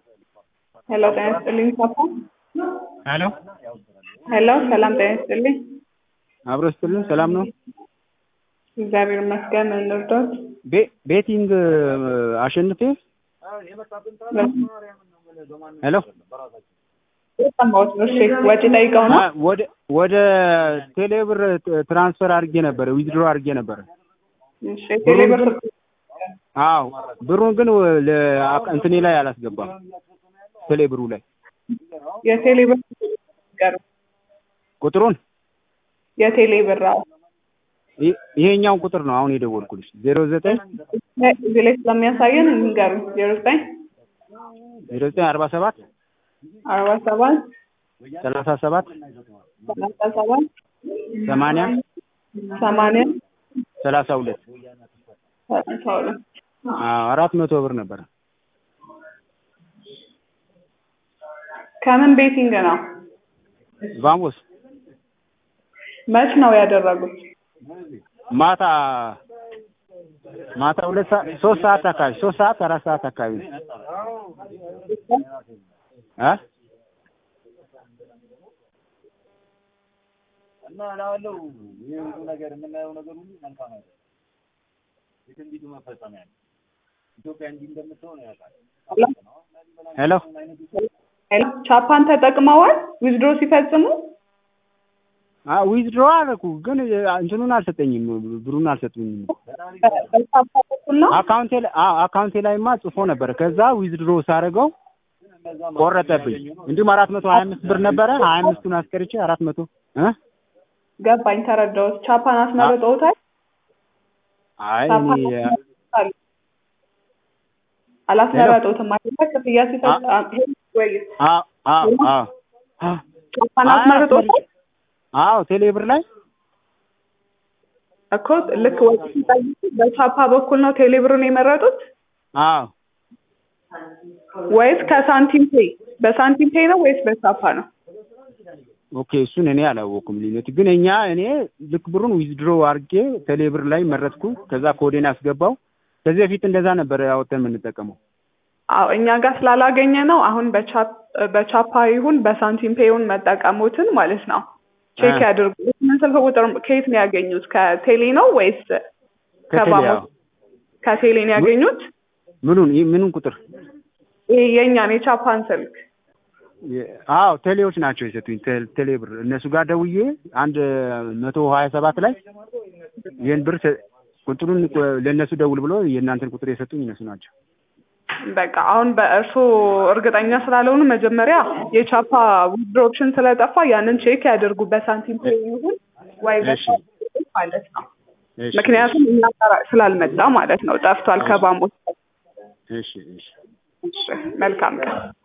ሄሎ ጤና ይስጥልኝ ፓፓ። ሄሎ ሄሎ ሰላም ጤና ይስጥልኝ። አብሮ ስትልን ሰላም ነው። እግዚአብሔር ይመስገን። እንርዳት። ቤ- ቤቲንግ አሸንፌ ሄሎ የሰማሁት ነው። እሺ ወጪ ጠይቀው ነው። አ- ወደ ወደ ቴሌብር ትራንስፈር አድርጌ ነበረ ዊዝድሮ አድርጌ ነበረ። እሺ ቴሌብር አዎ ብሩን ግን ለ- እንትኔ ላይ አላስገባም። ቴሌብሩ ላይ የቴሌብር ጋር ቁጥሩን የቴሌብር አዎ። ይ- ይሄኛውን ቁጥር ነው አሁን የደወልኩልሽ ዜሮ ዘጠኝ እዚህ ላይ ስለሚያሳየን እንንገሩ ዜሮ ዘጠኝ ዜሮ ዘጠኝ አርባ ሰባት አርባ ሰባት ሰላሳ ሰባት ሰላሳ ሰባት ሰማንያ ሰማንያ ሰላሳ ሁለት ሰላሳ ሁለት አዎ አራት መቶ ብር ነበረ። ከምን ቤቲንግ ነው? ቫሞስ መች ነው ያደረጉት? ማታ ማታ ሁለት ሰዓት ሶስት ሰዓት አካባቢ ሶስት ሰዓት አራት ሰዓት አካባቢ ነው እ እና እላለሁ ይህ ሁሉ ነገር የምናየው ነገር ሁሉ መልካም አይደለም። የትንቢቱ መፈጸሚያ ነው። ኢትዮጵያ እንዲህ እንደምትሆን ያውቃል። ሄሎ ሄሎ ቻፓን ተጠቅመዋል ዊዝድሮ ሲፈጽሙ? አ ዊዝድሮ አደረኩ ግን እንትኑን አልሰጠኝም ብሩን አልሰጡኝም። በቻፓ በኩል ነው? አካውንቴ ላይ አዎ አካውንቴ ላይማ ጽፎ ነበር። ከዛ ዊዝድሮ ሳደርገው ቆረጠብኝ። እንዲሁም አራት መቶ ሀያ አምስት ብር ነበረ ሀያ አምስቱን አስቀርቼ አራት መቶ እ ገባኝ፣ ተረዳሁት። ቻፓን አስመርጠውታል? አይ ቻፓን እኔ አስመርጠውታል? አላስመረጡትም አይደለ? ክፍያ ሲፈጽ ወይ አዎ አዎ አዎ ቻፓን አይ አስመርጠውታል አዎ ቴሌብር ላይ እኮ ልክ ወጪ ሲጠይቁ በቻፓ በኩል ነው ቴሌብርን የመረጡት አዎ ወይስ ከሳንቲም ፔይ? በሳንቲም ፔይ ነው ወይስ በቻፓ ነው? ኦኬ እሱን እኔ አላወኩም ልዩነት ግን እኛ እኔ ልክ ብሩን ዊዝድሮ አድርጌ ቴሌብር ላይ መረጥኩ ከዛ ኮዴን አስገባው ከዚህ በፊት እንደዛ ነበር ያወጣን የምንጠቀመው አዎ እኛ ጋር ስላላገኘ ነው አሁን በቻፕ- በቻፓ ይሁን በሳንቲም ፔይውን መጠቀሙትን ማለት ነው ቼክ አ። ያድርጉ። ምን ስልክ ቁጥር ከየት ነው ያገኙት? ከቴሌ ነው ወይስ ከቴሌ ከባሞ? አዎ ከቴሌ ነው ያገኙት? ምኑን ይህ ምኑን ቁጥር ይሄ የእኛን የቻፓን ስልክ የ- አዎ ቴሌዎች ናቸው የሰጡኝ ቴ- ቴሌብር እነሱ ጋር ደውዬ አንድ መቶ ሀያ ሰባት ላይ ይህን ብር ሰ- ቁጥሩን ቆ- ለእነሱ ደውል ብሎ የእናንተን ቁጥር የሰጡኝ እነሱ ናቸው በቃ አሁን በእርሶ እርግጠኛ ስላልሆኑ መጀመሪያ የቻፓ ዊዝድሮ ኦፕሽን ስለጠፋ ያንን ቼክ ያድርጉ። በሳንቲም ፔይ ይሁን ወይ እሺ በቻፓ ማለት ነው። እሺ ምክንያቱም እኛ ጋር ስላልመጣ ማለት ነው። ጠፍቷል ከባሞ። እሺ እሺ እሺ መልካም ቀን።